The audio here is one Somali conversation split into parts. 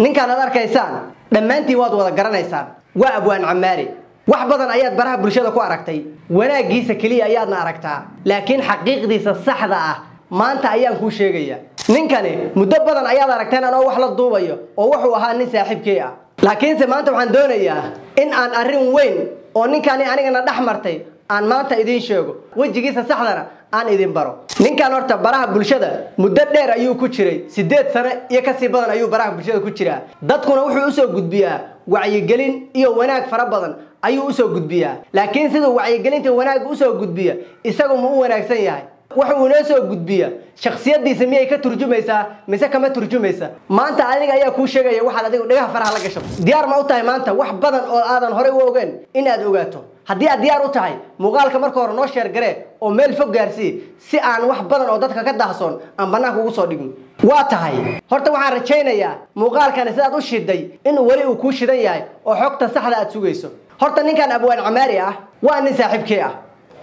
ninkaan aad arkaysaan dhammaantiin waad wada garanaysaan waa abwaan camaari wax badan ayaad baraha bulshada ku aragtay wanaaggiisa keliya ayaadna aragtaa laakiin xaqiiqdiisa saxda ah maanta ayaan kuu sheegaya ninkani muddo badan ayaad aragteen anoo wax la duubayo oo wuxuu ahaa nin saaxiibkey ah laakiinse maanta waxaan doonayaa in aan arrin weyn oo ninkani anigana dhex martay aan maanta idiin sheego wejigiisa saxdana aan idin baro ninkan horta baraha bulshada muddo dheer ayuu ku jiray siddeed sano iyo kasii badan ayuu baraha bulshada ku jiraa dadkuna wuxuu usoo gudbiyaa wacyigelin iyo wanaag fara badan ayuu usoo gudbiyaa laakiin siduu wacyigelinta wanaag usoo gudbiya isagu ma u wanaagsan yahay wuxuu inoo soo gudbiya shaksiyadiisa miyay ka turjumaysaa mise kama turjumaysa maanta adiga ayaa kuu sheegaya waxaad adigu dhagaha faraha la gasho diyaar ma u tahay maanta wax badan oo aadan horey u ogeen in aad ogaato haddii aad diyaar u tahay muuqaalka marka hore noo sheergaree oo meel fog gaarsii si aan wax badan oo dadka ka dahsoon aan bannaanka ugu soo dhigin waa tahay horta waxaan rajaynayaa muuqaalkani sidaad u shiday inuu weli uu kuu shidan yahay oo xogta saxda aad sugayso horta ninkan abwaan camaari ah waa nin saaxiibkii ah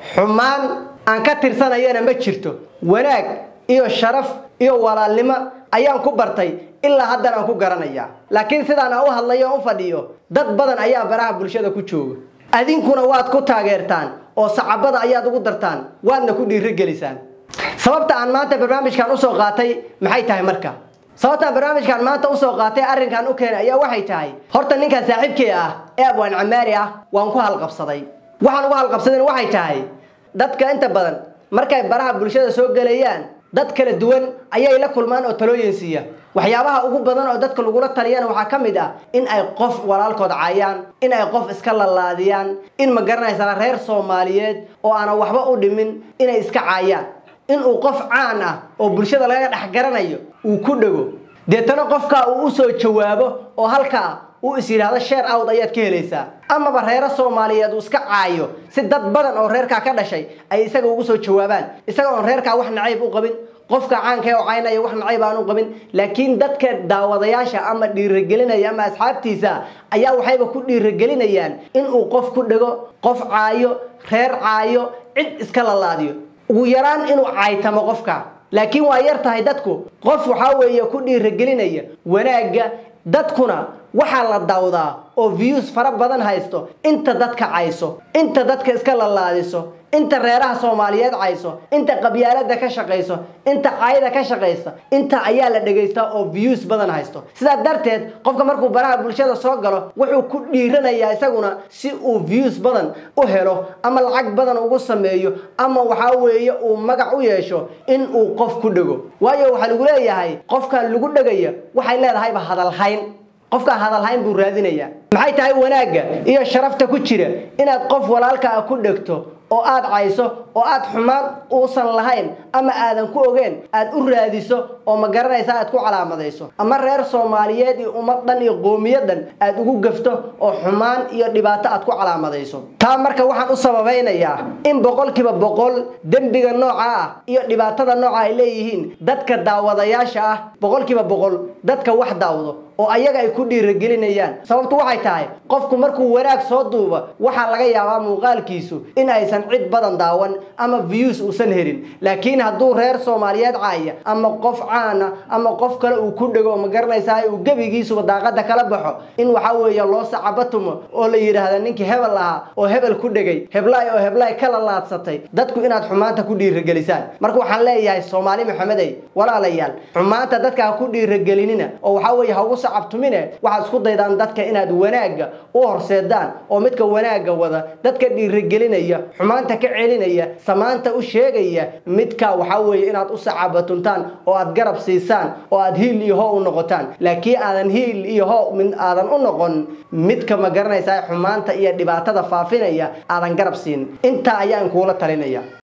xumaan aan ka tirsanayana ma jirto wanaag iyo sharaf iyo walaalnimo ayaan ku bartay ilaa haddana aan ku garanaya laakiin sidaan aan u hadlayo o u fadhiyo dad badan ayaa baraha bulshada ku jooga adinkuna waad ku taageertaan oo sacabada ayaad ugu dartaan waadna ku dhiirigelisaan sababta aan maanta barnaamijkan usoo qaatay maxay tahay marka sababtaan barnaamijkan maanta usoo qaatay arrinkan u keenay ayaa waxay tahay horta ninkan saaxiibkii ah ee abwaan camaari ah waan ku halqabsaday waxaan ugu halqabsadeen waxay tahay dadka inta badan markay baraha bulshada soo gelayaan dad kala duwan ayay la kulmaan oo talooyin siiya waxyaabaha ugu badan oo dadka lagula taliyana waxaa ka mid ah in ay qof walaalkood caayaan in ay qof iska lalaadiyaan in ma garanaysaa reer soomaaliyeed oo aanan waxba u dhimin inay iska caayaan in uu qof caan ah oo bulshada laga dhex garanayo uu ku dhego deetana qofkaa uu usoo jawaabo oo halkaa uu is yidhaahdo sheer awd ayaad ka helaysaa amaba reero soomaaliyeed uu iska caayo si dad badan oo reerkaa ka dhashay ay isaga ugu soo jawaabaan isaga oon reerkaa wax nacayb u qabin qofka caanka oo caynaya wax nacayb aan u qabin laakiin dadka daawadayaasha ama dhiirigelinaya ama asxaabtiisa ayaa waxayba ku dhiirigelinayaan inuu qof ku dhego qof caayo reer caayo cid iska lalaadiyo ugu yaraan inuu caaytamo qofka laakiin waa yar tahay dadku qof waxaa weeye ku dhiirigelinaya wanaagga dadkuna waxaa la dawdaa oo views fara badan haysto inta dadka cayso inta dadka iska lalaadiso inta reeraha soomaaliyeed cayso inta qabyaalada ka shaqayso inta caayada ka shaqaysa inta ayaa la dhegaystaa oo views badan haysto sidaa darteed qofka markuu baraha bulshada soo galo wuxuu ku dhiiranayaa isaguna si uu views badan u helo ama lacag badan ugu sameeyo ama waxaa weeye uu magac u yeesho in uu qof ku dhego waayo waxaa lagu leeyahay qofkan lagu dhegaya waxay leedahayba hadalhayn qofkaan hadalhayn buu raadinayaa maxay tahay wanaagga iyo sharafta ku jira inaad qof walaalka ah ku dhegto oo aad cayso oo aad xumaan uusan lahayn ama aadan ku ogeen aad u raadiso oo ma garanaysa aad ku calaamadayso ama reer soomaaliyeed iyo ummad dhan iyo qoomiyadan aad ugu gafto oo xumaan iyo dhibaato aad ku calaamadayso taa marka waxaan u sababaynayaa in boqolkiiba boqol dembiga nooca ah iyo dhibaatada nooca ay leeyihiin dadka daawadayaasha ah boqolkiiba boqol dadka wax daawdo oo ayaga ay ku dhiirigelinayaan sababtu waxay tahay qofku markuu wanaag soo duuba waxaa laga yaabaa muuqaalkiisu in aysan cid badan daawan ama views uusan helin laakiin hadduu reer soomaaliyeed caaya ama qof caana ama qof kale uu ku dhego ma garanaysaa uu gebigiisuba daaqada kala baxo in waxaa weeye loo sacabatumo oo la yidhaahda ninkii hebel ahaa oo hebel ku dhegay heblaay oo heblaay kala laadsatay dadku inaad xumaanta ku dhiirigelisaan marka waxaan leeyahay soomaali maxamedey walaalayaal xumaanta dadka ha ku dhiirigelinina oo waxaa weeye ha ugu sacabtumine waxaad isku daydaan dadka inaad wanaagga u horseedaan oo midka wanaagga wada dadka dhiirigelinaya xumaanta ka celinaya samaanta u sheegaya midka waxaa weeye inaad u sacabatuntaan oo aad garab siisaan oo aad hiil iyo hoo u noqotaan laakiin aadan hiil iyo hoo mid aadan u noqon midka ma garanaysaa xumaanta iyo dhibaatada faafinaya aadan garab siin intaa ayaan kuula talinaya